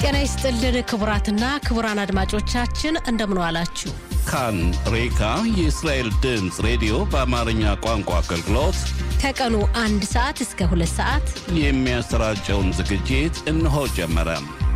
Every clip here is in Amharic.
ጤና ይስጥልን ክቡራትና ክቡራን አድማጮቻችን እንደምን ዋላችሁ። ካን ሬካ የእስራኤል ድምፅ ሬዲዮ በአማርኛ ቋንቋ አገልግሎት ከቀኑ አንድ ሰዓት እስከ ሁለት ሰዓት የሚያሰራጨውን ዝግጅት እነሆ ጀመረ።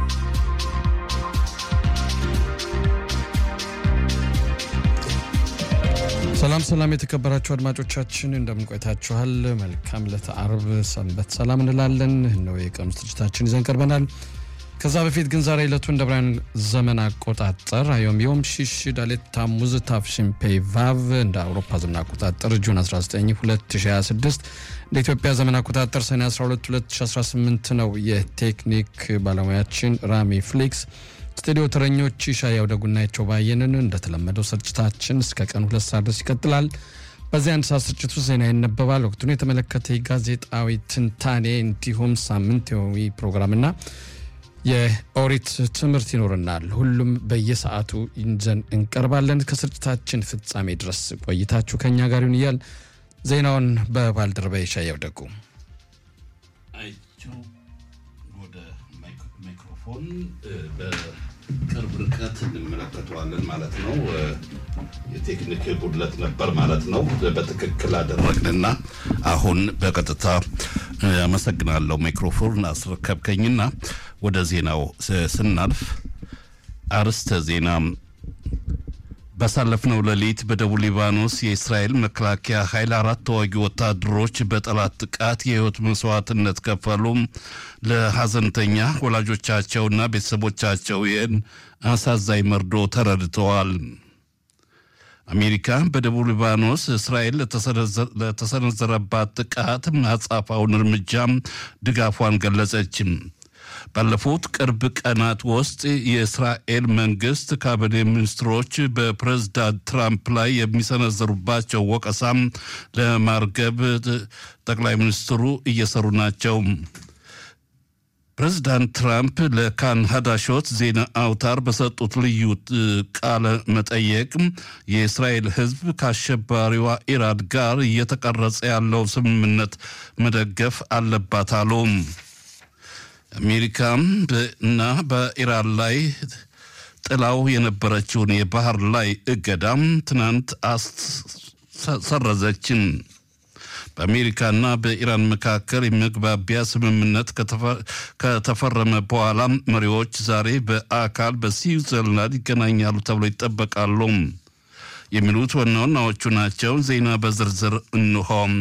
ሰላም ሰላም፣ የተከበራችሁ አድማጮቻችን እንደምን ቆይታችኋል? መልካም ዕለተ አርብ ሰንበት ሰላም እንላለን። እነሆ የቀኑ ዝግጅታችን ይዘን ቀርበናል። ከዛ በፊት ግን ዛሬ ዕለቱ እንደ ብርሃን ዘመን አቆጣጠር አዮም ዮም ሺሽ ዳሌት ታሙዝ ታፍሽን ፔይ ቫቭ እንደ አውሮፓ ዘመን አቆጣጠር ጁን 19 2026 እንደ ኢትዮጵያ ዘመን አቆጣጠር ሰኔ 12 2018 ነው። የቴክኒክ ባለሙያችን ራሚ ፍሊክስ ስቱዲዮ ተረኞች ሻያው ደጉናቸው ባየንን እንደተለመደው ስርጭታችን እስከ ቀን ሁለት ሰዓት ድረስ ይቀጥላል። በዚህ አንድ ሰዓት ስርጭቱ ዜና ይነበባል። ወቅቱን የተመለከተ የጋዜጣዊ ትንታኔ እንዲሁም ሳምንታዊ ፕሮግራምና የኦሪት ትምህርት ይኖርናል። ሁሉም በየሰዓቱ ይዘን እንቀርባለን። ከስርጭታችን ፍጻሜ ድረስ ቆይታችሁ ከኛ ጋር ይሁን እያል ዜናውን በባልደረባ ሻያው ደጉ ወደ ማይክሮፎን በቅርብ ርቀት እንመለከተዋለን ማለት ነው። የቴክኒክ ጉድለት ነበር ማለት ነው። በትክክል አደረግንና አሁን በቀጥታ አመሰግናለሁ። ማይክሮፎን አስረከብከኝና ወደ ዜናው ስናልፍ አርስተ ዜና ባሳለፍነው ሌሊት በደቡብ ሊባኖስ የእስራኤል መከላከያ ኃይል አራት ተዋጊ ወታደሮች በጠላት ጥቃት የሕይወት መስዋዕትነት ከፈሉ። ለሐዘንተኛ ወላጆቻቸውና ቤተሰቦቻቸው ይህን አሳዛኝ መርዶ ተረድተዋል። አሜሪካ በደቡብ ሊባኖስ እስራኤል ለተሰነዘረባት ጥቃት አጸፋውን እርምጃም ድጋፏን ገለጸችም። ባለፉት ቅርብ ቀናት ውስጥ የእስራኤል መንግስት ካቢኔ ሚኒስትሮች በፕሬዝዳንት ትራምፕ ላይ የሚሰነዘሩባቸው ወቀሳም ለማርገብ ጠቅላይ ሚኒስትሩ እየሰሩ ናቸው። ፕሬዝዳንት ትራምፕ ለካን ሀዳሾት ዜና አውታር በሰጡት ልዩ ቃለ መጠየቅ የእስራኤል ሕዝብ ከአሸባሪዋ ኢራን ጋር እየተቀረጸ ያለው ስምምነት መደገፍ አለባት አሉ። አሜሪካም እና በኢራን ላይ ጥላው የነበረችውን የባህር ላይ እገዳም ትናንት ሰረዘችን። በአሜሪካና በኢራን መካከል የመግባቢያ ስምምነት ከተፈረመ በኋላ መሪዎች ዛሬ በአካል በስዊዘርላንድ ይገናኛሉ ተብሎ ይጠበቃሉ። የሚሉት ዋና ዋናዎቹ ናቸው። ዜና በዝርዝር እንሆም።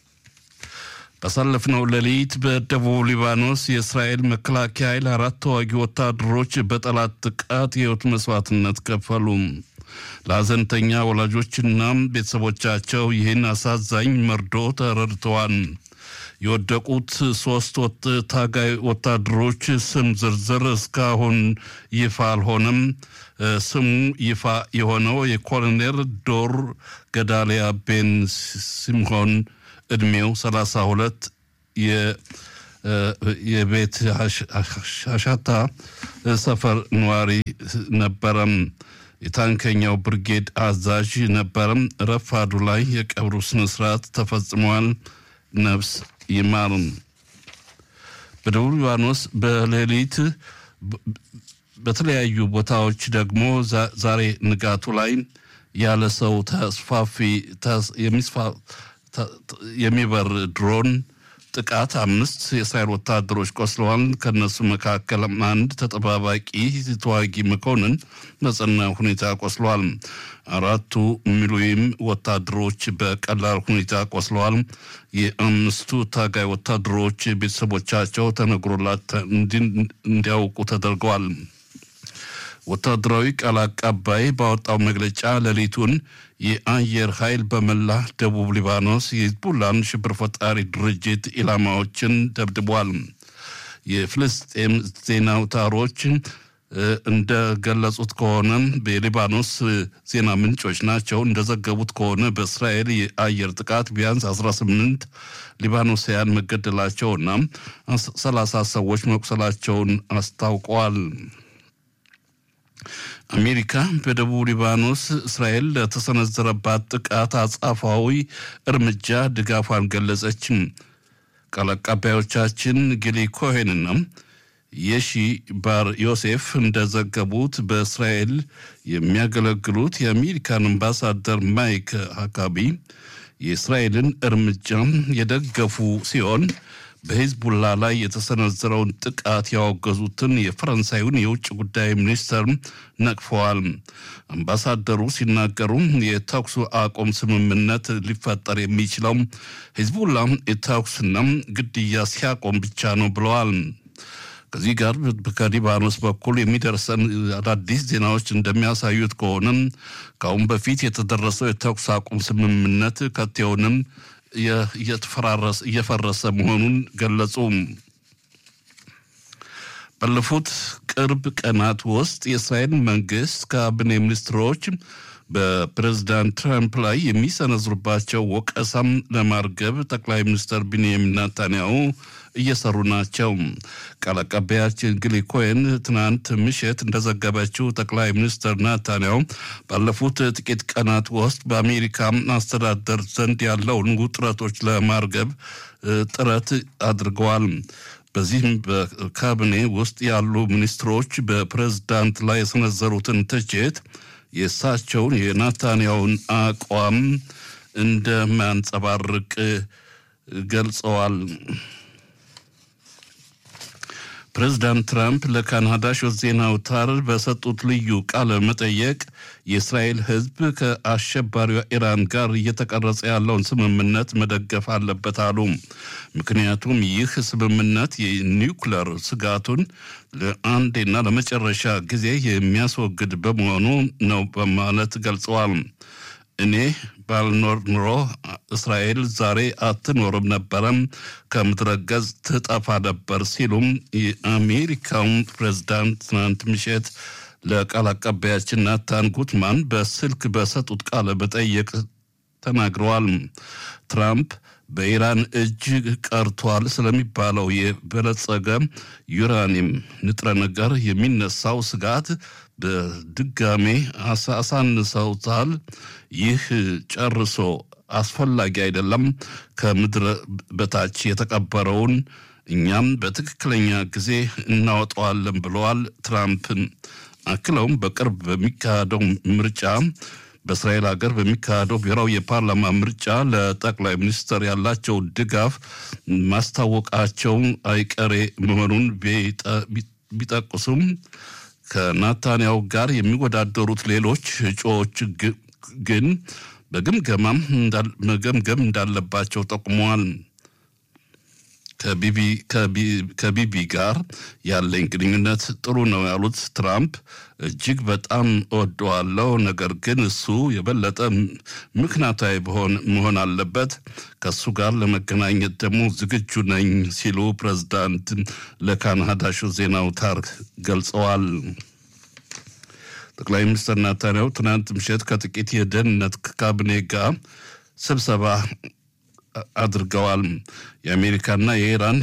ባሳለፍነው ሌሊት በደቡብ ሊባኖስ የእስራኤል መከላከያ ኃይል አራት ተዋጊ ወታደሮች በጠላት ጥቃት የሕይወት መስዋዕትነት ከፈሉ። ለሐዘንተኛ ወላጆችና ቤተሰቦቻቸው ይህን አሳዛኝ መርዶ ተረድተዋል። የወደቁት ሶስት ታጋይ ወታደሮች ስም ዝርዝር እስካሁን ይፋ አልሆነም። ስሙ ይፋ የሆነው የኮሎኔል ዶር ገዳሊያ ቤን ሲምሆን ዕድሜው 32 የቤት አሻታ ሰፈር ነዋሪ ነበረም። የታንከኛው ብርጌድ አዛዥ ነበረም። ረፋዱ ላይ የቀብሩ ስነስርዓት ተፈጽሟል። ነፍስ ይማርም። በደቡብ ሊባኖስ በሌሊት በተለያዩ ቦታዎች ደግሞ ዛሬ ንጋቱ ላይ ያለ ሰው ተስፋፊ የሚበር ድሮን ጥቃት አምስት የእስራኤል ወታደሮች ቆስለዋል። ከነሱ መካከል አንድ ተጠባባቂ ተዋጊ መኮንን በጽና ሁኔታ ቆስለዋል። አራቱ ሚሊዮን ወታደሮች በቀላል ሁኔታ ቆስለዋል። የአምስቱ ታጋይ ወታደሮች ቤተሰቦቻቸው ተነግሮላት እንዲያውቁ ተደርገዋል። ወታደራዊ ቃል አቀባይ ባወጣው መግለጫ ሌሊቱን የአየር ኃይል በመላ ደቡብ ሊባኖስ የሂዝቡላን ሽብር ፈጣሪ ድርጅት ኢላማዎችን ደብድቧል። የፍልስጤም ዜና አውታሮች እንደገለጹት ከሆነ የሊባኖስ ዜና ምንጮች ናቸው እንደዘገቡት ከሆነ በእስራኤል የአየር ጥቃት ቢያንስ 18 ሊባኖሳውያን መገደላቸውና 30 ሰዎች መቁሰላቸውን አስታውቀዋል። አሜሪካ በደቡብ ሊባኖስ እስራኤል ለተሰነዘረባት ጥቃት አጻፋዊ እርምጃ ድጋፏን ገለጸች። ቃል አቀባዮቻችን ጊሊ ኮሄንና የሺ ባር ዮሴፍ እንደዘገቡት በእስራኤል የሚያገለግሉት የአሜሪካን አምባሳደር ማይክ ሀካቢ የእስራኤልን እርምጃ የደገፉ ሲሆን በሂዝቡላ ላይ የተሰነዘረውን ጥቃት ያወገዙትን የፈረንሳዩን የውጭ ጉዳይ ሚኒስተር ነቅፈዋል። አምባሳደሩ ሲናገሩ የተኩስ አቁም ስምምነት ሊፈጠር የሚችለው ሂዝቡላ የተኩስና ግድያ ሲያቆም ብቻ ነው ብለዋል። ከዚህ ጋር ከሊባኖስ በኩል የሚደርሰን አዳዲስ ዜናዎች እንደሚያሳዩት ከሆነ ከአሁን በፊት የተደረሰው የተኩስ አቁም ስምምነት ከቴውንም እየፈረሰ መሆኑን ገለጹ። ባለፉት ቅርብ ቀናት ውስጥ የእስራኤል መንግስት ካቢኔ ሚኒስትሮች በፕሬዝዳንት ትራምፕ ላይ የሚሰነዝሩባቸው ወቀሳም ለማርገብ ጠቅላይ ሚኒስትር ቢንያሚን ናታንያሁ እየሰሩ ናቸው። ቃል አቀባያችን ግሊ ኮሄን ትናንት ምሽት እንደዘገበችው ጠቅላይ ሚኒስትር ናታንያሁ ባለፉት ጥቂት ቀናት ውስጥ በአሜሪካ አስተዳደር ዘንድ ያለውን ውጥረቶች ለማርገብ ጥረት አድርገዋል። በዚህም በካቢኔ ውስጥ ያሉ ሚኒስትሮች በፕሬዝዳንት ላይ የሰነዘሩትን ትችት የእሳቸውን የናታንያውን አቋም እንደማያንጸባርቅ ገልጸዋል። ፕሬዚዳንት ትራምፕ ለካናዳ ሾት ዜና አውታር በሰጡት ልዩ ቃለ መጠየቅ የእስራኤል ሕዝብ ከአሸባሪዋ ኢራን ጋር እየተቀረጸ ያለውን ስምምነት መደገፍ አለበት አሉ። ምክንያቱም ይህ ስምምነት የኒውክለር ስጋቱን ለአንዴና ለመጨረሻ ጊዜ የሚያስወግድ በመሆኑ ነው በማለት ገልጸዋል። እኔ ባልኖር ኑሮ እስራኤል ዛሬ አትኖርም ነበረም፣ ከምድረ ገጽ ትጠፋ ነበር ሲሉም የአሜሪካውን ፕሬዝዳንት ትናንት ምሽት ለቃል አቀባያችን ናታን ጉትማን በስልክ በሰጡት ቃለ መጠይቅ ተናግረዋል። ትራምፕ በኢራን እጅ ቀርቷል ስለሚባለው የበለጸገ ዩራኒየም ንጥረ ነገር የሚነሳው ስጋት በድጋሜ አሳንሰውታል። ይህ ጨርሶ አስፈላጊ አይደለም። ከምድረ በታች የተቀበረውን እኛም በትክክለኛ ጊዜ እናወጣዋለን ብለዋል ትራምፕን። አክለውም በቅርብ በሚካሄደው ምርጫ በእስራኤል ሀገር በሚካሄደው ብሔራዊ የፓርላማ ምርጫ ለጠቅላይ ሚኒስትር ያላቸው ድጋፍ ማስታወቃቸው አይቀሬ መሆኑን ቢጠቅሱም ከናታንያው ጋር የሚወዳደሩት ሌሎች እጩዎች ግን በግምገማም መገምገም እንዳለባቸው ጠቁመዋል። ከቢቢ ጋር ያለኝ ግንኙነት ጥሩ ነው ያሉት ትራምፕ እጅግ በጣም እወደዋለሁ፣ ነገር ግን እሱ የበለጠ ምክንያታዊ መሆን አለበት። ከእሱ ጋር ለመገናኘት ደግሞ ዝግጁ ነኝ ሲሉ ፕሬዝዳንት ለካናዳ ሾው ዜና አውታር ገልጸዋል። ጠቅላይ ሚኒስትር ናታንያሁ ትናንት ምሽት ከጥቂት የደህንነት ካቢኔ ጋር ስብሰባ አድርገዋል። የአሜሪካና የኢራን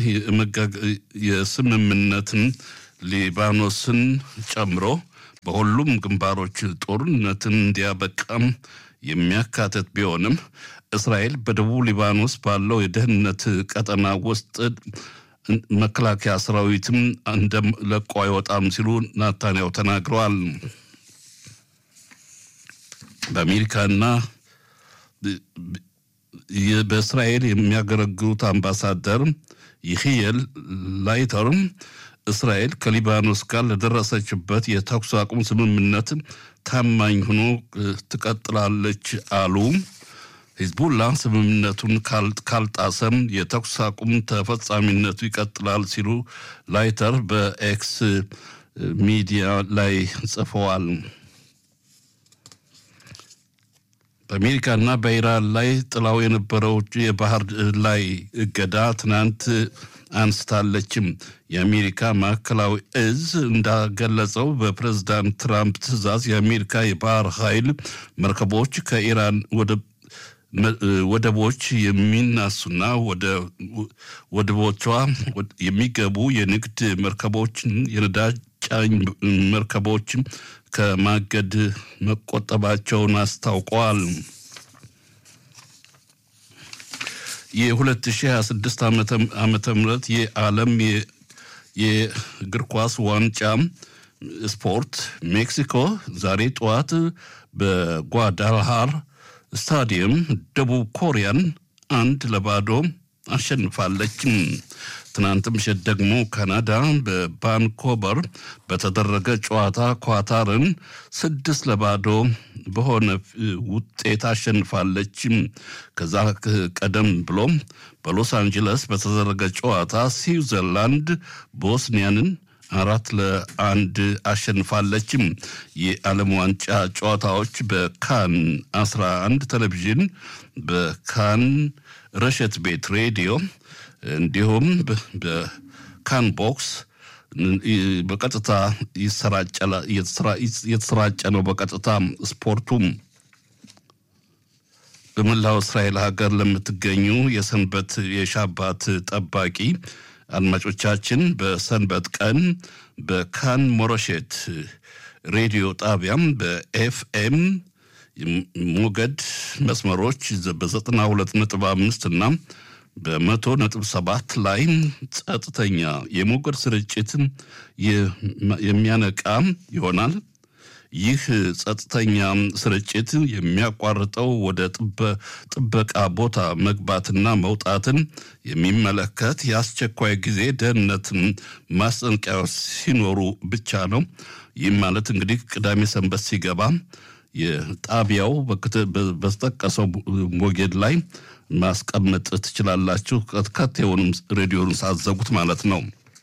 የስምምነትን ሊባኖስን ጨምሮ በሁሉም ግንባሮች ጦርነትን እንዲያበቃም የሚያካትት ቢሆንም እስራኤል በደቡብ ሊባኖስ ባለው የደህንነት ቀጠና ውስጥ መከላከያ ሰራዊትም እንደለቆ አይወጣም ሲሉ ናታንያሁ ተናግረዋል። በአሜሪካና በእስራኤል የሚያገለግሉት አምባሳደር ይህየል ላይተርም እስራኤል ከሊባኖስ ጋር ለደረሰችበት የተኩስ አቁም ስምምነት ታማኝ ሆኖ ትቀጥላለች አሉ። ሂዝቡላ ስምምነቱን ካልጣሰም የተኩስ አቁም ተፈጻሚነቱ ይቀጥላል ሲሉ ላይተር በኤክስ ሚዲያ ላይ ጽፈዋል። በአሜሪካና በኢራን ላይ ጥላው የነበረው የባህር ላይ እገዳ ትናንት አንስታለችም። የአሜሪካ ማዕከላዊ እዝ እንዳገለጸው በፕሬዝዳንት ትራምፕ ትዕዛዝ የአሜሪካ የባህር ኃይል መርከቦች ከኢራን ወደቦች የሚናሱና ወደ ወደቦቿ የሚገቡ የንግድ መርከቦችን የነዳጅ ጫኝ መርከቦች ከማገድ መቆጠባቸውን አስታውቀዋል። የ2026 ዓመተ ምህረት የዓለም የእግር ኳስ ዋንጫ ስፖርት ሜክሲኮ ዛሬ ጠዋት በጓዳልሃር ስታዲየም ደቡብ ኮሪያን አንድ ለባዶ አሸንፋለች። ትናንት ምሽት ደግሞ ካናዳ በቫንኮቨር በተደረገ ጨዋታ ኳታርን ስድስት ለባዶ በሆነ ውጤት አሸንፋለች። ከዛ ቀደም ብሎ በሎስ አንጀለስ በተደረገ ጨዋታ ስዊዘርላንድ ቦስኒያንን አራት ለአንድ አሸንፋለችም። የዓለም ዋንጫ ጨዋታዎች በካን 11 ቴሌቪዥን በካን ረሸት ቤት ሬዲዮ እንዲሁም በካን ቦክስ በቀጥታ እየተሰራጨ ነው። በቀጥታ ስፖርቱም በመላው እስራኤል ሀገር ለምትገኙ የሰንበት የሻባት ጠባቂ አድማጮቻችን በሰንበት ቀን በካን ሞረሼት ሬዲዮ ጣቢያም በኤፍኤም ሞገድ መስመሮች በዘጠና ሁለት ነጥብ አምስት እና በመቶ ነጥብ ሰባት ላይ ጸጥተኛ የሞገድ ስርጭት የሚያነቃ ይሆናል። ይህ ጸጥተኛ ስርጭት የሚያቋርጠው ወደ ጥበቃ ቦታ መግባትና መውጣትን የሚመለከት የአስቸኳይ ጊዜ ደህንነት ማስጠንቀቂያዎች ሲኖሩ ብቻ ነው። ይህም ማለት እንግዲህ ቅዳሜ ሰንበት ሲገባ የጣቢያው በተጠቀሰው ሞጌድ ላይ ማስቀመጥ ትችላላችሁ። ከቴውንም ሬዲዮን ሳዘጉት ማለት ነው።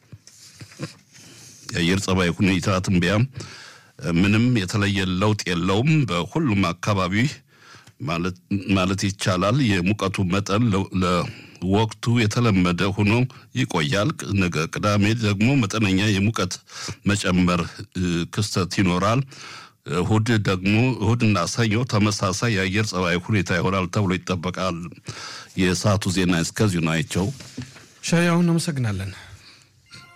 የአየር ጸባይ ሁኔታ ትንበያ ምንም የተለየ ለውጥ የለውም። በሁሉም አካባቢ ማለት ይቻላል የሙቀቱ መጠን ለወቅቱ የተለመደ ሆኖ ይቆያል። ነገ ቅዳሜ ደግሞ መጠነኛ የሙቀት መጨመር ክስተት ይኖራል። እሁድ ደግሞ እሁድና ሰኞ ተመሳሳይ የአየር ጸባይ ሁኔታ ይሆናል ተብሎ ይጠበቃል። የሰዓቱ ዜና እስከዚሁ ናቸው። ሻያውን አመሰግናለን።